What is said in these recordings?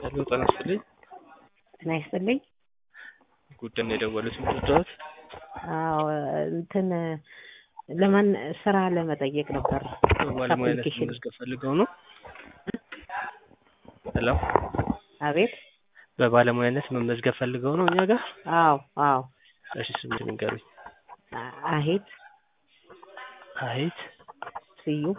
ሄሎ ጤና ይስጥልኝ። ጤና ይስጥልኝ። ጉዳይ ነው የደወሉት ምትወዳት? አዎ እንትን ለማን ስራ ለመጠየቅ ነበር። ባለሙያነት አፕሊኬሽን መመዝገብ ፈልገው ነው? ሄሎ አቤት። በባለሙያነት መመዝገብ ፈልገው ነው እኛ ጋር? አዎ አዎ። እሺ ስም ንገሩኝ። አ- አሄት አሄት ስዩም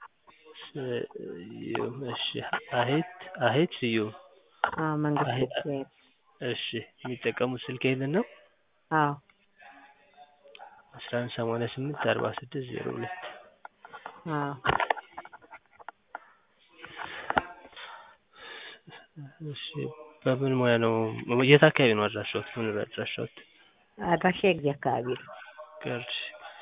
ስዩም። እሺ አሄት አሄት ስዩም። አዎ፣ መንግስት አሄት ቤት። እሺ የሚጠቀሙት ስልክ ይሄንን ነው? አዎ አስራ አንድ ሰማንያ ስምንት አርባ ስድስት ዜሮ ሁለት አዎ። እሺ በምን ሙያ ነው? የት አካባቢ ነው አድራሻዎት? መኖሪያ አድራሻዎት? አድራሻ የጊዜ አካባቢ ነው። ገርጂ።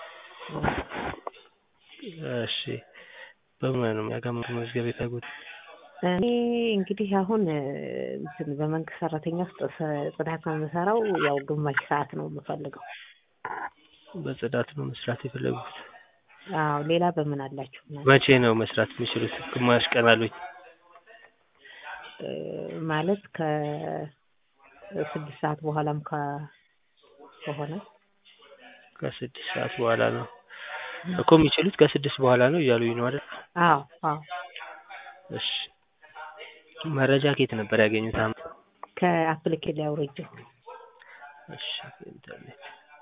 እሺ በምን ሙያ ነው የሚያጋምሩ መዝገብ የፈለጉት? እኔ እንግዲህ አሁን እ፣ እንትን በመንግስት ሰራተኛ ውስጥ ስ- ጽዳት ነው የምሰራው። ያው ግማሽ ሰዓት ነው የምፈልገው። በጽዳት ነው መስራት የፈለጉት? አዎ ሌላ በምን አላችሁ? እናንተ? መቼ ነው መስራት የሚችሉት? ግማሽ ቀን አሉኝ። እ፣ ማለት ከስድስት ሰዓት በኋላም ከ- ከሆነ ከስድስት ሰዓት በኋላ ነው እኮ የሚችሉት ከስድስት በኋላ ነው እያሉኝ ነው አይደል? አዎ አዎ። እሺ መረጃ ከየት ነበር ያገኙት? አሁን ከአፕሊኬሽን ላይ አውርጄው። እሺ ኢንተርኔት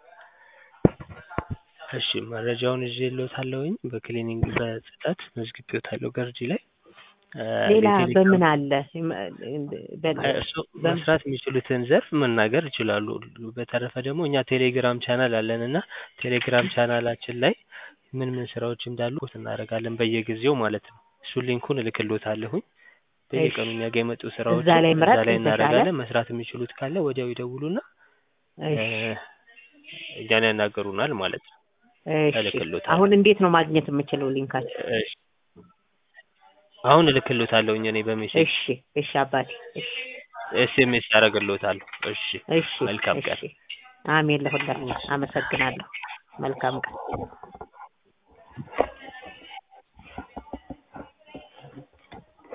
እሺ መረጃውን ይዤልዎታለሁኝ። በክሊኒንግ በጽዳት መዝግቤዎታለሁ ገርጂ ላይ እ፣ ሌላ የቴሌግራም- በምን አለ? በ- እሱ መስራት የሚችሉትን ዘርፍ መናገር ይችላሉ። በተረፈ ደግሞ እኛ ቴሌግራም ቻናል አለን እና ቴሌግራም ቻናላችን ላይ ምን ምን ስራዎች እንዳሉ ፖስት እናደርጋለን በየጊዜው ማለት ነው። እሱን ሊንኩን እልክልዎታለሁኝ። በየቀኑ እኛ ጋር የመጡ ስራዎች እዛ ላይ ምረጥ ላይ የተሻለ። እናደርጋለን። መስራት የሚችሉት ካለ ወዲያው ይደውሉና እ፣ እሺ እኛን ያናገሩናል ማለት ነው። እሺ። እልክልዎታለሁ። አሁን እንዴት ነው ማግኘት የምችለው ሊንካችሁ? እሺ አሁን እልክልዎታለሁኝ እኔ በሜሴጅ እሺ እሺ አባቴ እሺ ኤስኤምኤስ ያደርግልዎታለሁ። እሺ እሺ መልካም ቀን። እሺ። አሜን ለሁላችሁ። አመሰግናለሁ። መልካም ቀን።